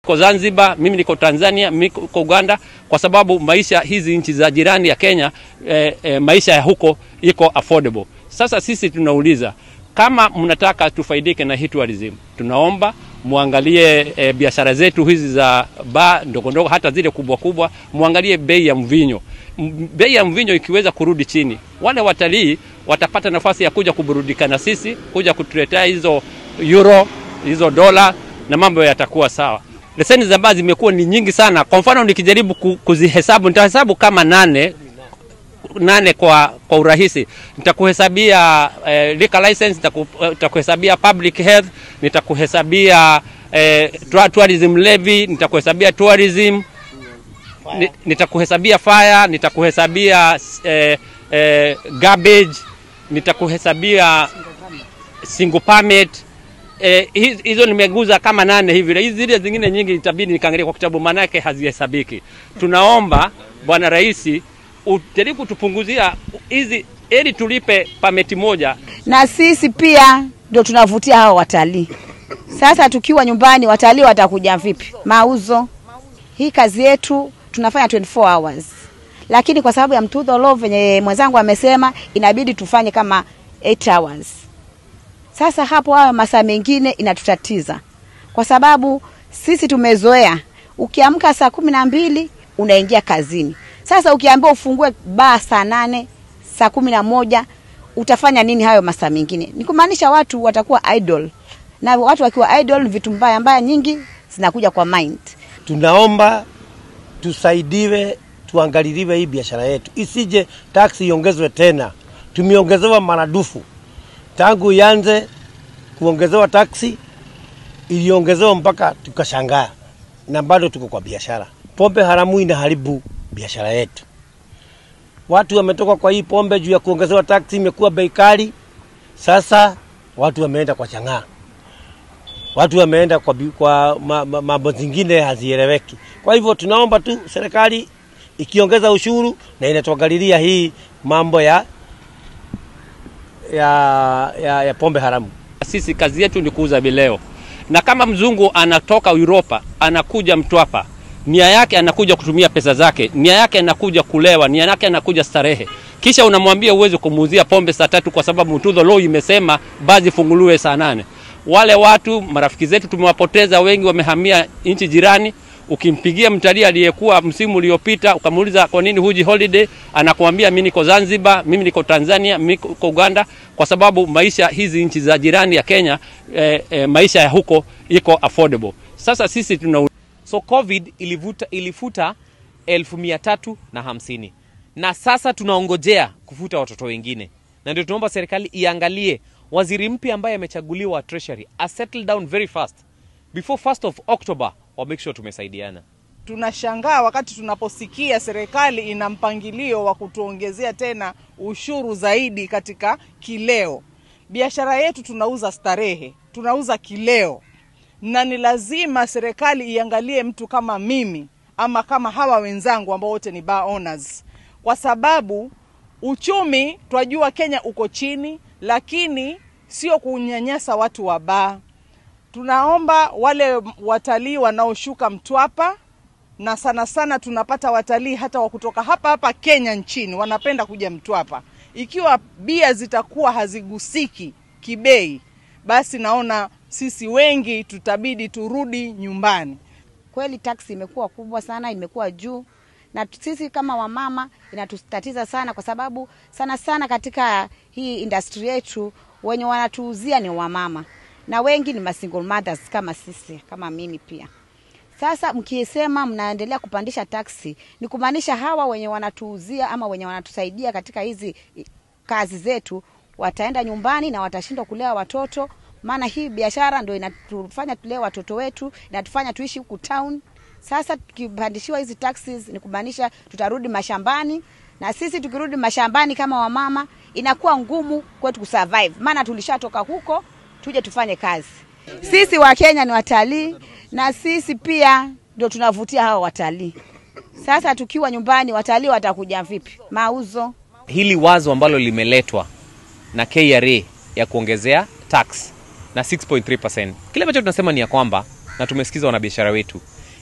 Niko Zanzibar, mimi niko Tanzania, mimi niko Uganda, kwa sababu maisha hizi nchi za jirani ya Kenya eh, eh, maisha ya huko iko affordable. Sasa sisi tunauliza kama mnataka tufaidike na hii tourism, tunaomba muangalie e, biashara zetu hizi za baa ndogo ndogo, hata zile kubwa kubwa, muangalie bei ya mvinyo. M- Bei ya mvinyo ikiweza kurudi chini, wale watalii watapata nafasi ya kuja kuburudika na sisi, kuja kutuletea hizo euro, hizo dola na mambo yatakuwa sawa. Leseni za baa zimekuwa ni nyingi sana. Kwa mfano nikijaribu ku- kuzihesabu, nitahesabu kama nane nane kwa, kwa urahisi. Nitakuhesabia eh, liquor license, nitaku, eh, nitakuhesabia public health, nitakuhesabia eh, tua- tourism levy, nitakuhesabia tourism, ni- nitakuhesabia fire, nitakuhesabia eh, eh, garbage, nitakuhesabia single permit eh, hiz- hizo nimeguza kama nane hivi. Hizi zile zingine nyingi itabidi nikaangalia kwa kitabu, manake hazihesabiki. Tunaomba Bwana Rais ujaribu kutupunguzia hizi, ili tulipe pameti moja na sisi pia ndio tunavutia hao watalii. Sasa tukiwa nyumbani, watalii watakuja vipi? Mauzo. Hii kazi yetu tunafanya 24 hours, lakini kwa sababu ya mtudho law venye mwenzangu amesema, inabidi tufanye kama 8 hours. Sasa hapo hayo masaa mengine inatutatiza, kwa sababu sisi tumezoea, ukiamka saa kumi na mbili unaingia kazini. Sasa ukiambiwa ufungue baa saa nane saa kumi na moja utafanya nini hayo masaa mengine? Ni kumaanisha watu watakuwa idle, na watu wakiwa idle, vitu mbaya mbaya nyingi zinakuja kwa mind. tunaomba tusaidiwe, tuangaliliwe hii biashara yetu, isije taksi iongezwe tena. Tumeongezewa maradufu tangu ianze kuongezewa taksi, iliongezewa mpaka tukashangaa, na bado tuko kwa biashara. Pombe haramu inaharibu biashara yetu. Watu wametoka kwa hii pombe juu ya kuongezewa taksi, imekuwa bei kali. Sasa watu wameenda kwa chang'aa watu wameenda kwa, bi- kwa ma- ma- mambo zingine hazieleweki. Kwa hivyo tunaomba tu serikali ikiongeza ushuru na inatuangalilia hii mambo ya, ya, ya, ya pombe haramu. sisi kazi yetu ni kuuza vileo, na kama mzungu anatoka Uropa anakuja Mtwapa, nia yake anakuja kutumia pesa zake, nia yake anakuja kulewa, nia yake anakuja starehe, kisha unamwambia uweze kumuuzia pombe saa tatu kwa sababu Mtudho Law imesema bazi funguliwe saa nane. Wale watu marafiki zetu tumewapoteza, wengi wamehamia nchi jirani. Ukimpigia mtalii aliyekuwa msimu uliopita ukamuuliza kwa nini huji holiday, anakuambia mimi niko Zanzibar, mimi niko Tanzania, mimi niko Uganda, kwa sababu maisha hizi nchi za jirani ya Kenya eh, eh, maisha ya huko iko affordable. Sasa sisi tuna So COVID ilivuta, ilifuta elfu mia tatu na hamsini na sasa tunaongojea kufuta watoto wengine, na ndio tunaomba serikali iangalie waziri mpya ambaye amechaguliwa wa treasury a settle down very fast before 1st of October wa make sure tumesaidiana. tunashangaa wakati tunaposikia serikali ina mpangilio wa kutuongezea tena ushuru zaidi katika kileo. Biashara yetu tunauza starehe, tunauza kileo, na ni lazima serikali iangalie mtu kama mimi ama kama hawa wenzangu ambao wote ni bar owners, kwa sababu uchumi twajua Kenya uko chini, lakini sio kunyanyasa watu wa baa. Tunaomba wale watalii wanaoshuka Mtwapa na sana sana tunapata watalii hata wa kutoka hapa hapa Kenya nchini wanapenda kuja Mtwapa. Ikiwa bia zitakuwa hazigusiki kibei, basi naona sisi wengi tutabidi turudi nyumbani. Kweli taksi imekuwa kubwa sana, imekuwa juu, na tu- sisi kama wamama inatutatiza sana, kwa sababu sana sana katika hii industry yetu wenye wanatuuzia ni wamama na wengi ni masingle mothers kama sisi, kama mimi pia. Sasa mkisema mnaendelea kupandisha taksi, ni kumaanisha hawa wenye wanatuuzia ama wenye wanatusaidia katika hizi i- kazi zetu wataenda nyumbani na watashindwa kulea watoto, maana hii biashara ndio inatufanya tulee watoto wetu, inatufanya tuishi huku town. Sasa tukipandishiwa hizi taxes, ni kumaanisha tutarudi mashambani, na sisi tukirudi mashambani kama wamama, inakuwa ngumu kwetu kusurvive, maana tulishatoka huko tuje tufanye kazi. Sisi wa Kenya ni watalii na sisi pia ndio tunavutia hawa watalii. Sasa tukiwa nyumbani, watalii watakuja vipi? Mauzo. Hili wazo ambalo limeletwa na KRA ya kuongezea tax na 6.3%, kile ambacho tunasema ni ya kwamba, na tumesikiza wanabiashara wetu,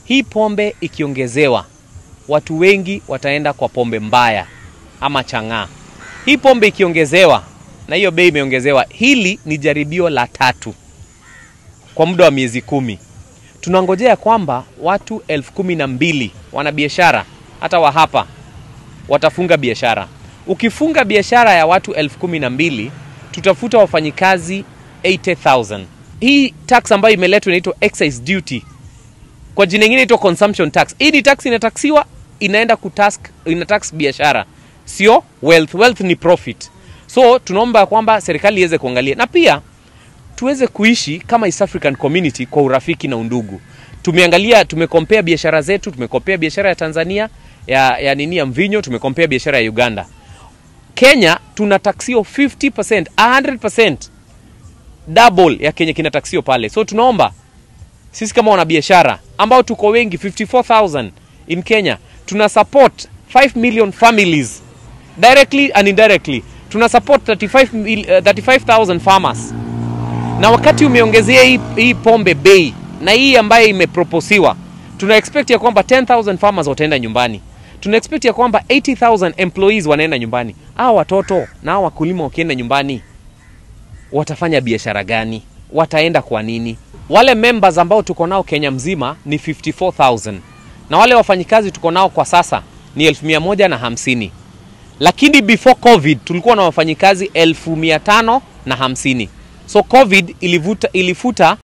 hii pombe ikiongezewa, watu wengi wataenda kwa pombe mbaya ama chang'aa. Hii pombe ikiongezewa na hiyo bei imeongezewa, hili ni jaribio la tatu kwa muda wa miezi kumi. Tunangojea kwamba watu elfu kumi na mbili wanabiashara hata wa hapa watafunga biashara. Ukifunga biashara ya watu elfu kumi na mbili tutafuta wafanyikazi 80,000. Hii tax ambayo imeletwa inaitwa excise duty, kwa jina ingine inaitwa consumption tax. Hii ni tax inataksiwa, inaenda kutask, ina tax biashara, sio wealth. Wealth ni profit. So tunaomba kwamba serikali iweze kuangalia na pia tuweze kuishi kama East African Community kwa urafiki na undugu. Tumeangalia, tumekompea biashara zetu, tumekompea biashara ya Tanzania ya, ya nini ya mvinyo, tumekompea biashara ya Uganda. Kenya tunataksio 50%, 100% double ya Kenya kinataksio pale. So tunaomba sisi kama wanabiashara ambao tuko wengi 54000 in Kenya tuna support 5 million families directly and indirectly. Tuna support 35 mil, uh, 35000 farmers na wakati umeongezea hii, hii pombe bei na hii ambayo imeproposiwa, tuna expect ya kwamba 10000 farmers wataenda nyumbani, tuna expect ya kwamba 80000 employees wanaenda nyumbani. Hawa watoto na hawa wakulima wakienda nyumbani watafanya biashara gani? Wataenda kwa nini? Wale members ambao tuko nao Kenya mzima ni 54000 na wale wafanyikazi tuko nao kwa sasa ni elfu mia moja na hamsini lakini before covid tulikuwa na wafanyikazi elfu mia tano na hamsini so covid ilivuta, ilifuta